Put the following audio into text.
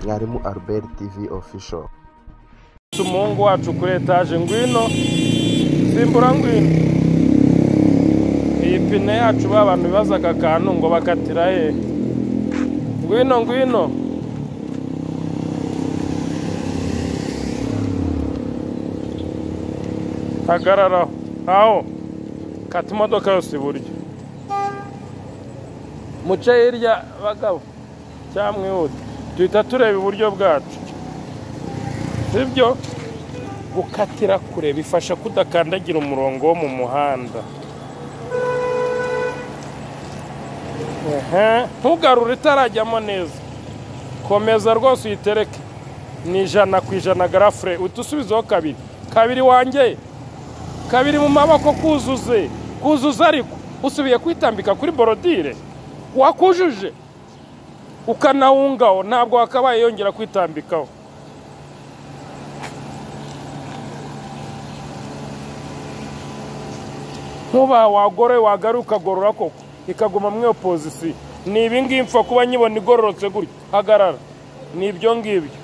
mwarimu albert tv official umungu wacu kuri etaje ngwino simbura ngwino iyi pine yacu ba bantu bibaza aka kantu ngo bakatira he ngwino ngwino hagararaho aho kata imodoka yose iburyo muce hirya bagabo cyangwa mwihuta duhita tureba iburyo bwacu sibyo gukatira kure bifasha kudakandagira umurongo wo mu muhanda Ehe, ntugarure itarajyamo neza komeza rwose uyitereke ni ijana ku ijana garafure uhita usubizeho kabiri kabiri wanjye kabiri mu maboko kuzuze kuzuze ariko usubiye kwitambika kuri borodire wakujuje ukanawungaho ntabwo wakabaye yongera kwitambikaho nkuba wagore wagaruka gorora koko ikaguma muri iyo pozisiyo ni ibingibi mpfa kuba nyibona igororotse gutya hagarara ni ibyo ngibyo